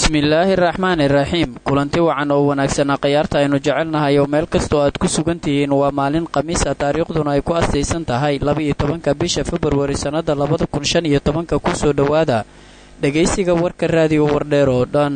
bismillaahi raxmaani raxiim kulanti wacan oo wanaagsanaa khayaarta aynu jecelnahay oo meel kastoo aad ku sugan tihiin waa maalin khamiisa taariikhduna ay ku astaysan tahay laba-iyo tobanka bisha februari sannada labada kun shan iyo tobanka kusoo dhowaada dhegaysiga warka raadiyo wardheer oo dhan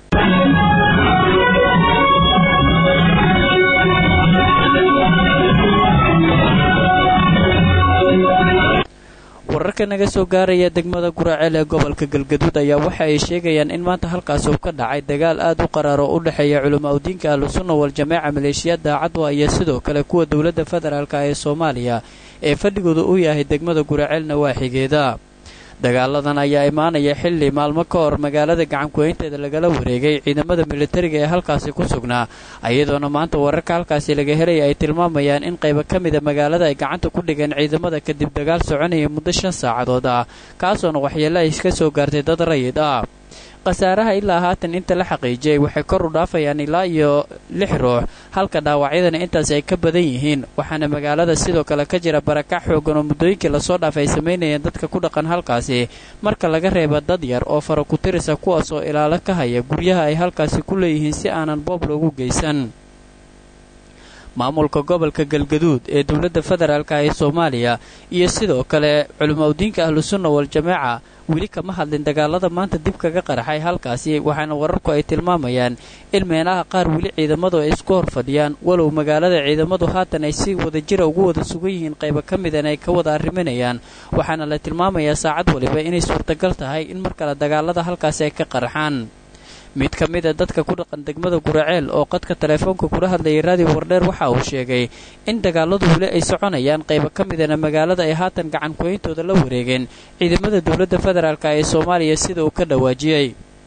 wararka naga soo gaaraya degmada guraaceel ee gobolka galgaduud ayaa waxa ay sheegayaan in maanta halkaas uu ka dhacay dagaal aad u qaraar oo u dhexeeya culamaa udiinka ahlusunna wal-jamaaca maleeshiyaadda cadwa iyo sidoo kale kuwa dowladda federaalk ee soomaaliya ee fadhigooda u yahay degmada guraaceelna waaxigeeda dagaaladan ayaa imaanaya xilli maalmo ka hor magaalada gacankuhaynteeda lagala wareegay ciidamada militariga ee halkaasi ku sugnaa iyadoona maanta wararka halkaasi laga helaya ay tilmaamayaan in qaybo ka mida magaalada ay gacanta ku dhigeen ciidamada kadib dagaal soconaya muddo shan saacadood ah kaasoona waxyeelo ay ka soo gaartay dad rayid ah khasaaraha ilaa haatan inta la xaqiijiyay waxay kor u dhaafayaan ilaa iyo lix ruux halka dhaawacyadana intaas ay ka badan yihiin waxaana magaalada sidoo kale ka jira barakac xoogan oo muddooyinkii lasoo dhaafay ay samaynayeen dadka ku dhaqan halkaasi marka laga reeba dad yar oo fara ku tirisa kuwaas oo ilaalo ka haya guryaha ay halkaasi ku leeyihiin si aanan boob loogu geysan maamulka gobolka galgaduud ee dowladda federaalk ee soomaaliya iyo sidoo kale culimaudiinka ahlusunna wal-jamaaca weli kama hadlin dagaalada maanta dib kaga qaraxay halkaasi waxaana wararku ay tilmaamayaan in meelaha qaar weli ciidamadu ay isku hor fadhiyaan walow magaalada ciidamadu haatan ay si wadajira ugu wada sugan yihiin qaybo ka midan ay ka wada arriminayaan waxaana la tilmaamayaa saacad waliba inay suurtagal tahay in mar kale dagaalada halkaasi ay ka qaraxaan mid ka mid a dadka ku dhaqan degmada guraceel oo qadka teleefoonka kula hadlayay raadiyo wardheer waxa uu sheegay in dagaaladu weli ay soconayaan qaybo ka midana magaalada ay haatan gacan kuhayntooda la wareegeen ciidamada dowladda federaalk ee soomaaliya sida uu ka dhawaajiyey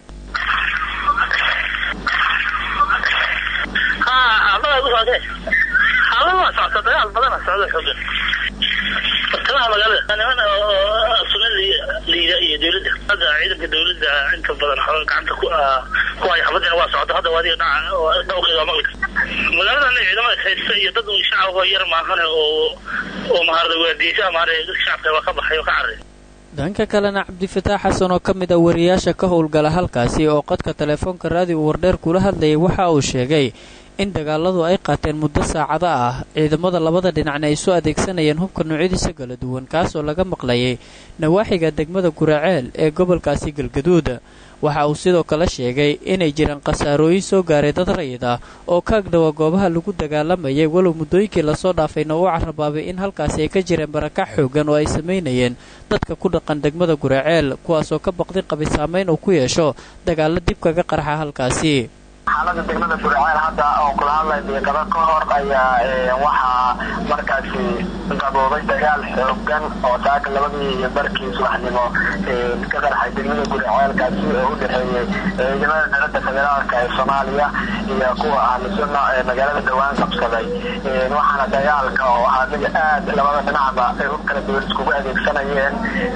bartamaha magaalada niman suna liida iyo dowladda hadda ciidanka dowladda inta badan gacanta ku ku haya xabadina waa socda hadda waadiga dhaca dhawqeeda waa maqli magaaladan ciidamada haysta iyo dad shacabka yar maahane oo oo maharada waardiyeysa maare dadka shacabka waa ka baxay oo ka carray dhanka kalena cabdifataax xasan oo ka mid a wariyaasha ka howlgala halkaasi oo qadka teleefoonka raadiyo wardheer kula hadlayay waxa uu sheegay in dagaaladu ay qaateen muddo saacado ah ciidamada labada dhinacna ay soo adeegsanayeen hubka noocyadiisa kala duwan kaasoo laga maqlayay nawaaxiga degmada guraceel ee gobolkaasi galgaduud waxa uu sidoo kale sheegay inay jiraan khasaarooyin soo gaaray dad rayid ah oo ka agdhowa goobaha lagu dagaalamayay walow muddooyinkii lasoo dhaafayna uu carabaabay in halkaasi ay ka jireen barakac xoogan oo ay samaynayeen dadka ku dhaqan degmada guraceel kuwaasoo ka baqdi qabay saamayn uu ku yeesho dagaalo dib kaga qarxa halkaasi xaalada degmada guraceel hadda oo kula hadlay deeqado ka hor ayaa waxaa markaasi gaboobay dagaal xoogan oo saaka labadii barkii subaxnimo ka qarxay degmada guraceel oo u dhexeeyey ciidamada dowladda federaalk ee soomaaliya iyo kuwa ahlusunna ee magaalada dhowaan qabsaday waxaana dagaalka oo ahaa mid aad labada dhinacba ay hub kala duwan iskugu adeegsanayeen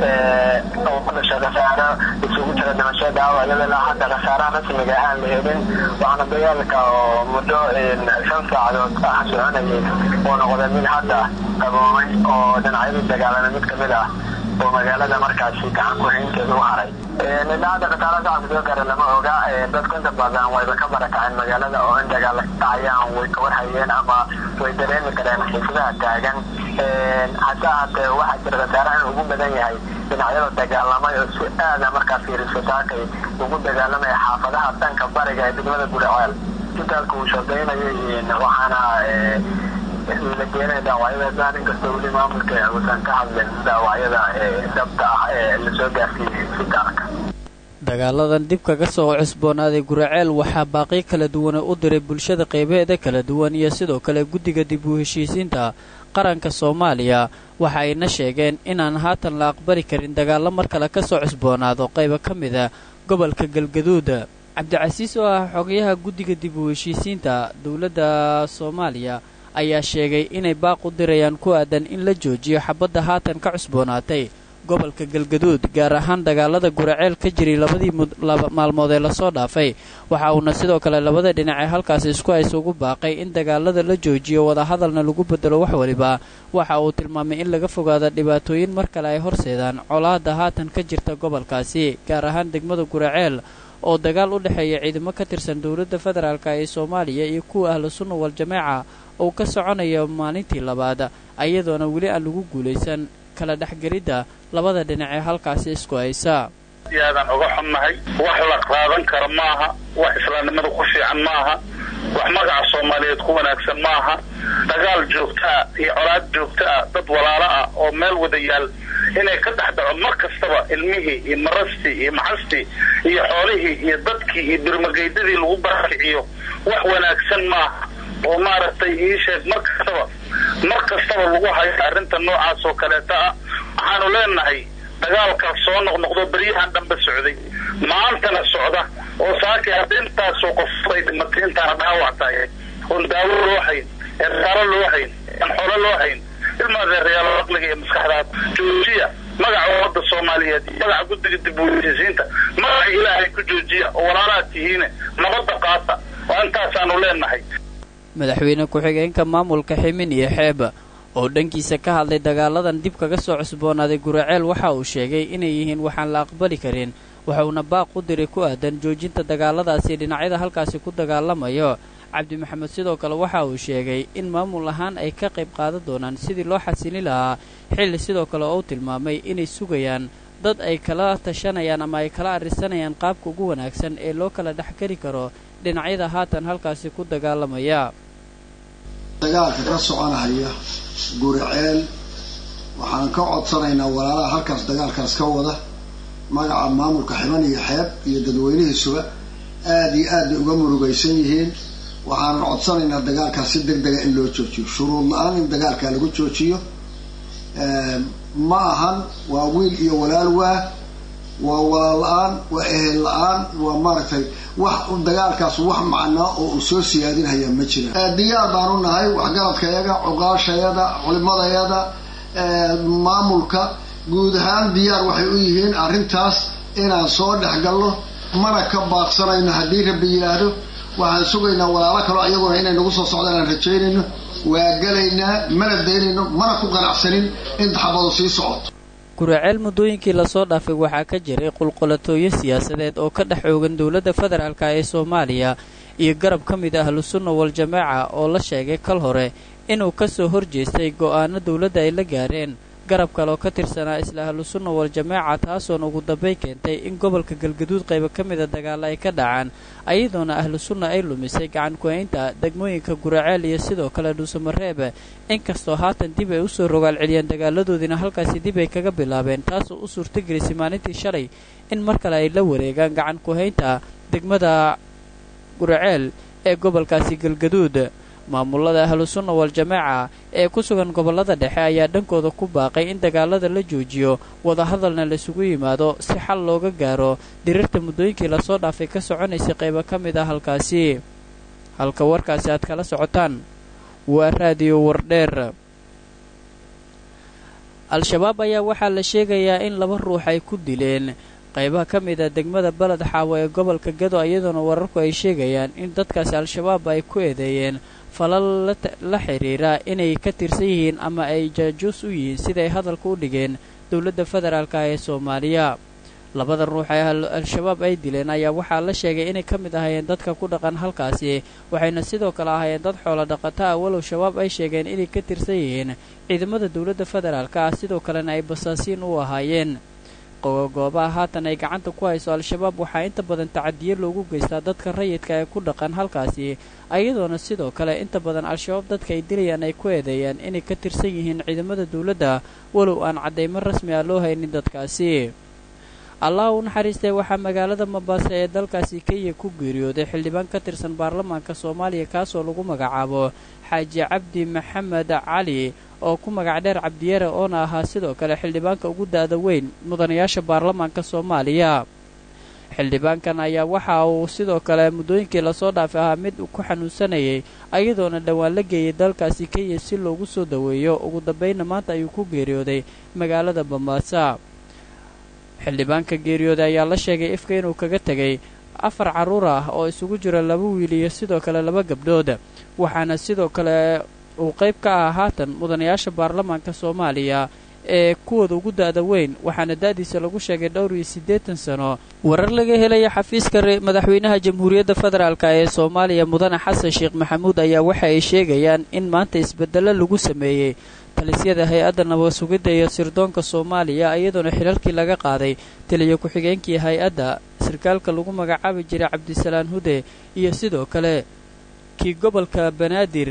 oo ku dhasha khasaaro isugu jira dhimasho dhaawac iyadoo hadda khasaaraha rasmiga aan la helin waxaana dagaalka oo muddo shan saacadood ah soconayay uu noqday mid hadda qaboobay oo dhinacyadii dagaalana mid kamid ah oo magaalada markaasi gacan ku-haynteeda u haray nidhaada khasaara shacabka soo gaara lama oga dadku inta badan wayba ka barakaceen magaalada oo in dagaal dhacayaan way ka warhayeen ama way dareemi kareen xiisadaha taagan hase ahaatee waxaa jira khasaaraha inuu ugu badan yahay dhinacyada dagaalamay oo si aada markaa fiiriso saakay ugu dagaalamaya xaafadaha dhanka bariga ee degmada guraceel intaalka uu shaqaynayay waxaana la keenay dhaawacyada daan inkastoo weli maamulka uusan ka hadlin dhaawacyada dhabta ah ee lasoo gaarsiiyey si gaarka dagaaladan dib kaga soo cusboonaaday guraceel waxaa baaqi kala duwan u diray bulshada qaybaheeda kala duwan iyo sidoo kale guddiga dib u heshiisiinta qaranka soomaaliya waxa ayna sheegeen inaan haatan la aqbali karin dagaallo mar kale ka soo cusboonaado qaybo ka mida gobolka galgaduud cabdicasiis oo ah xogayaha guddiga dib u heshiisiinta dowladda soomaaliya ayaa sheegay inay baaq u dirayaan ku aadan in la joojiyo xabadda haatan ka cusboonaatay gobolka galgaduud gaar ahaan dagaalada guraceel ka jiray labadii maalmood ee lasoo dhaafay waxa uuna sidoo kale labada dhinac ee halkaasi isku haysa ugu baaqay in dagaalada la joojiyo wadahadalna lagu bedelo wax waliba waxa uu tilmaamay in laga fogaado dhibaatooyin mar kale ay horseedaan colaadda haatan ka jirta gobolkaasi gaar ahaan degmada guraceel oo dagaal u dhexeeya ciidamo ka tirsan dowladda federaalk ee soomaaliya iyo kuwa ahlu sunna wal-jamaaca uu ka soconayo maalintii labaad ayadoona weli aan lagu guulaysan kala dhexgelidda labada dhinac ee halkaasi isku haysa aadaan uga xunnahay wax la qaadan karo maaha wax islaamnimada ku fiican maaha wax magaca soomaaliyeed ku wanaagsan maaha dagaal joogtaa iyo colaad joogta ah dad walaalo ah oo meel wada yaal inay ka dhex dhaco mar kastaba ilmihii iyo marastii iyo maxastii iyo xoolihii iyo dadkii iyo birmageydadii lagu barakiciyo wax wanaagsan maaha oo maaragtay ii sheeg mar kastaba mar kastaba lagu hayo arrinta noocaas oo kaleeta ah waxaanu leenahay dagaalkaas soo noqnoqdo beryahan dhanba socday maantana socda oo saakii hadda intaasoo qofood ay dhimatay intaana dhaawac tahay oon daawo loo hayn ee rasaalo loo hayn aan xoolo loo hayn ilmaadeerayaal aqliga iyo maskaxdaad joojiya magaca ummadda soomaaliyeed iyo magaca guddiga dib uweysiisiinta magaca ilaahay ku joojiya oo walaalaad tihiine nabadda qaata oo intaasaanu leenahay madaxweyne ku-xigeenka maamulka ximin iyo xeeb oo dhankiisa ka hadlay dagaaladan dib kaga soo cusboonaaday guraceel waxa uu sheegay inay yihiin waxaan la aqbali karin waxuuna baaq u diray ku aadan joojinta dagaaladaasi dhinacyada halkaasi ku dagaalamayo cabdi maxamed sidoo kale waxa uu sheegay in maamul ahaan ay ka qayb qaadan doonaan sidii loo xasili lahaa xilli sidoo kale oo u tilmaamay inay sugayaan dad ay kala tashanayaan ama ay kala arrisanayaan qaabka ugu wanaagsan ee loo kala dhexgeli karo dhinacyada haatan halkaasi ku dagaalamaya dagaalka ka soconahaya guriceel waxaan ka codsanaynaa walaalaha halkaas dagaalkaas ka wada magaca maamulka xiban iyo xeeb iyo dadweynihiisuba aada iyo aad bay uga murugaysan yihiin waxaanan codsanaynaa dagaalkaas si deg dega in loo joojiyo shuruud la-aan in dagaalkaa lagu joojiyo ma ahan waa wiil iyo walaal waa waa walaal la-aan waa ehel la-aan waa maaragtay wax dagaalkaas wax macnaa oo uu soo siyaadinhayaa ma jira diyaar baanu nahay waxgaradkayaga cuqaashayada culimadayada maamulka guud ahaan diyaar waxay u yihiin arrintaas inaan soo dhex galno mana ka baaqsanayno haddii rabbi yidhaahdo waxaan sugaynaa walaalo kaloo iyaguna inay nagu soo socdaan aan rajaynayno waa gelaynaa mana daynayno mana ku qanacsanin in daxabadu sii socoto guraceel muddooyinkii lasoo dhaafay waxaa ka jiray qulqulatooyo siyaasadeed oo ka dhex oogan dowladda federaalk ee soomaaliya iyo garab ka mid ah ahlusunna wal-jamaaca oo la sheegay kal hore inuu ka soo horjeestay go'aano dowladda ay la gaareen garab kaleoo ka tirsanaa isla ahlusunna wal-jamaaca taasoona ugu dambay keentay in gobolka galgaduud qayba ka mida dagaalla ay ka dhacaan ayadoona ahlu sunna ay lumisay gacan ku-haynta degmooyinka guraceel iyo sidoo kale dhuusamareebe inkastoo haatan dib ay usoo rogaal celiyeen dagaaladoodiina halkaasi dib ay kaga bilaabeen taasoo u suurtagelisay maalintii shalay in mar kale ay la wareegaan gacan ku-haynta degmada guraceel ee gobolkaasi galgaduud maamulada ahlusunna wal-jamaaca ee ku sugan gobollada dhexe ayaa dhankooda ku baaqay in dagaalada la joojiyo wadahadalna laisugu yimaado si xal looga gaaro dirirta muddooyinkii lasoo dhaafay ka soconaysay qaybo ka mid ah halkaasi halka warkaasi aad kala socotaan waa raadiyo wardheer al-shabaab ayaa waxaa la sheegayaa in laba ruux ay ku dileen qaybaha ka mid a degmada beled xaawo ee gobolka gado iyadoona wararku ay sheegayaan in dadkaasi al-shabaab ay ku eedeeyeen falal la xiriira inay ka tirsan yihiin ama ay jaajuus u yihiin siday hadalka u dhigeen dowladda federaalka ee soomaaliya labada ruux ee al-shabaab ay dileen ayaa waxaa la sheegay inay ka mid ahaayeen dadka ku dhaqan halkaasi waxayna sidoo kale ahaayeen dad xoolo dhaqata ah walow shabaab ay sheegeen inay ka tirsan yihiin ciidamada dowladda federaalka ah sidoo kalena ay basaasiin u ahaayeen goobaha haatan ay gacanta ku hayso al-shabaab waxaa inta badan tacadiyo loogu geystaa dadka rayidka ee ku dhaqan halkaasi ayadoona sidoo kale inta badan al-shabaab dadka ay dilayaan ay ku eedeeyaan inay ka tirsan yihiin ciidamada dowladda walow aan caddaymo rasmi ah loo haynin dadkaasi allah u naxariistay waxaa magaalada mabaase ee dalkaasi kenya ku geeriyooday xildhibaan ka tirsan baarlamaanka soomaaliya kaasoo lagu magacaabo xaaji cabdi maxamed cali oo ku magac dheer cabdiyare oona ahaa sidoo kale xildhibaanka ugu da-da weyn mudanayaasha baarlamaanka soomaaliya xildhibaankan ayaa waxa uu sidoo kale muddooyinkii lasoo dhaafay ahaa mid ku xanuunsanayay ayadoona dhowaan la geeyay dalkaasi kenya si loogu soo daweeyo ugu dambaynna maanta ayuu ku geeriyooday magaalada bambaasa xildhibaanka geeriyooday ayaa la sheegay ifka inuu kaga tegay afar carruur ah oo isugu jira laba wiil iyo sidoo kale laba gabdhood waxaana sidoo kale uu qayb ka ah haatan mudanayaasha baarlamaanka soomaaliya ee kuwooda ugu da'da weyn waxaana da'diisa lagu sheegay dhowr iyo siddeetan sano warar laga helaya xafiiska madaxweynaha jamhuuriyadda federaalk ee soomaaliya mudane xasan sheekh maxamuud ayaa waxa ay sheegayaan in maanta isbeddello lagu sameeyey talisyada hay-adda nabad sugidda iyo sirdoonka soomaaliya iyadoona xilalkii laga qaaday taliya ku-xigeenkii hay-adda sarkaalka lagu magacaabi jiray cabdisalaan hude iyo sidoo kale kii gobolka banaadir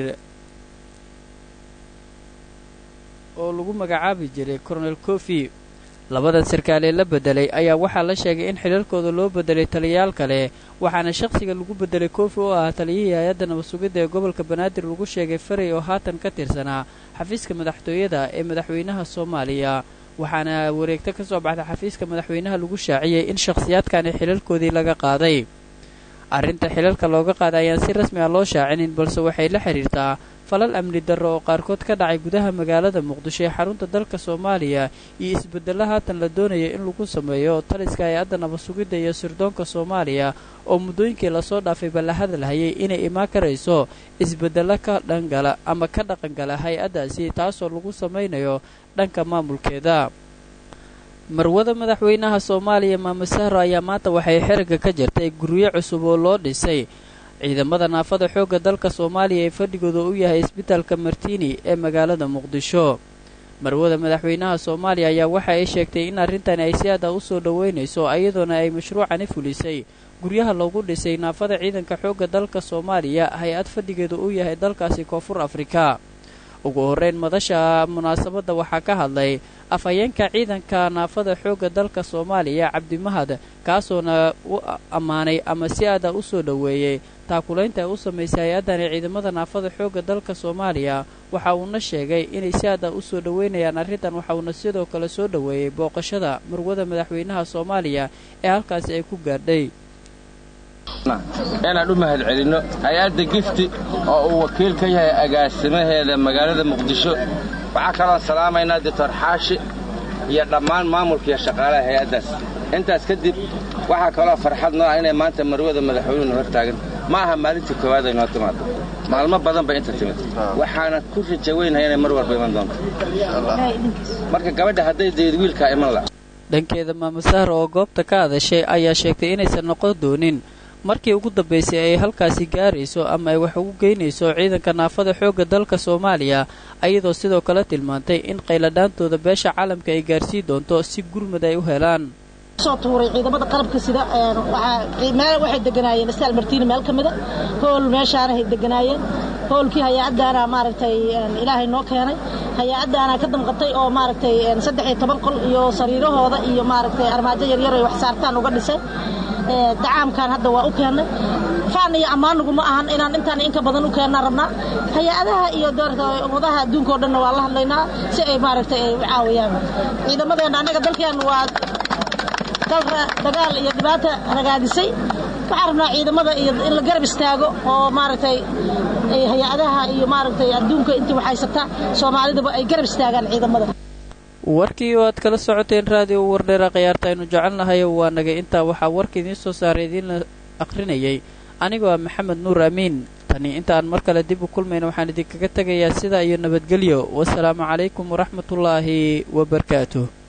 oo lagu magacaabi jiray coronel cofi labadan sarkaal ee la bedelay ayaa waxaa la sheegay in xilalkooda loo bedelay taliyayaal kale waxaana shaqsiga lagu bedelay kofi oo ah taliyihii hay-adda nabad sugidda ee gobolka banaadir lagu sheegay faray oo haatan ka tirsanaa xafiiska madaxtooyada ee madaxweynaha soomaaliya waxaana wareegto ka soo baxday xafiiska madaxweynaha lagu shaaciyey in shakhsiyaadkani xilalkoodii laga qaaday arrinta xilalka looga qaaday ayaan si rasmi ah loo shaacinin balse waxay la xidhiirtaa falal amni darro oo qaarkood ka dhacay gudaha magaalada muqdisho ee xarunta dalka soomaaliya iyo isbeddello haatan la doonaya in lagu sameeyo taliska hay-adda nabad sugidda iyo sirdoonka soomaaliya oo muddooyinkii lasoo dhaafayba la hadalhayay inay imaan karayso isbeddello ka dhangala ama ka dhaqangala hay-addaasi taasoo lagu samaynayo dhanka maamulkeeda marwada madaxweynaha soomaaliya maame sahro ayaa maanta waxay xerigga ka jirtay guryo cusub oo loo dhisay ciidamada naafada xoogga dalka soomaaliya ee fadhigooda u yahay isbitaalka martini ee magaalada muqdisho marwada madaxweynaha soomaaliya ayaa waxa ay sheegtay in arrintani ay si aada u soo dhoweynayso iyadoona ay mashruucani fulisay guryaha loogu dhisay naafada ciidanka xoogga dalka soomaaliya hay-ad fadhigeedu u yahay dalkaasi koonfur afrika ugu horreyn madasha munaasabadda waxaa ka hadlay afhayeenka ciidanka naafada xoogga dalka soomaaliya cabdimahad kaasoona u ammaanay ama si aada u soo dhoweeyey taakulaynta ay u samaysay hay-addani ciidamada naafada xoogga dalka soomaaliya waxa uuna sheegay inay si aada u soo dhoweynayaan arrintan waxa uuna sidoo kale soo dhoweeyey booqashada marwada madaxweynaha soomaaliya ee halkaasi ay ku gaadhay inaan u mahad celinno hay-adda gifti oo uu wakiil ka yahay agaasimaheeda magaalada muqdisho waxaa kaloon salaamaynaa doctor xaashi iyo dhammaan maamulka iyo shaqaalaha hay-addaas intaas kadib waxaa kaloo farxad noo ah inay maanta marwada madaxweynuhu hor taagan ma aha maalintii koowaad ay noo timaado maalmo badan bay inta timid waxaana ku raja weynahay inay mar walba iman doonto marka gabadha hadday dayid wiilkaa iman la dhankeeda maame sahra oo goobta ka hadashay ayaa sheegtay inaysan noqon doonin markii ugu dambaysay ay halkaasi gaarayso ama ay wax ugu geynayso ciidanka naafada xoogga dalka soomaaliya ayadoo sidoo kale tilmaantay in qayladhaantooda beesha caalamka ay gaarsii doonto si gurmad ay u helaan soo tuuray ciidamada qalabka sida meel waxay deganaayeen staal martiini meel ka mida hool meeshaanahay deganaayeen hoolkii hay-addaana maaragtay ilaahay noo keenay hay-addaana ka damqatay oo maaragtay saddex iyo toban qol iyo sariirahooda iyo maaragtay armaajo yaryar ay wax saartaan uga dhisay dacaamkan hadda waa u keennay faan iyo ammaanigu ma ahan inaan intaan inka badan u keennaa rabnaa hay-adaha iyo ummadaha adduunka o dhanna waa la hadlaynaa si ay maaragtay ay u caawiyaan ciidamadeenna annaga dalkeenna waa dal dagaal iyo dhibaata ragaadisay waxaan rabnaa ciidamada iyo in la garab istaago oo maaragtay hay-adaha iyo maaragtay adduunka intii waxhaysata soomaalidaba ay garab istaagaan ciidamada warkii oo aad kala socoteen raadiyo wardheera khiyaarta aynu jecelnahay waa nagay intaa waxaa warka idiin soo saaray idiinla akhrinayay anigoo ah maxamed nuur amiin tani inta aan mar kale dib u kulmayna waxaan idinkaga tegayaa sidaa iyo nabadgelyo wasalaamu calaykum waraxmatullaahi wabarakaatuh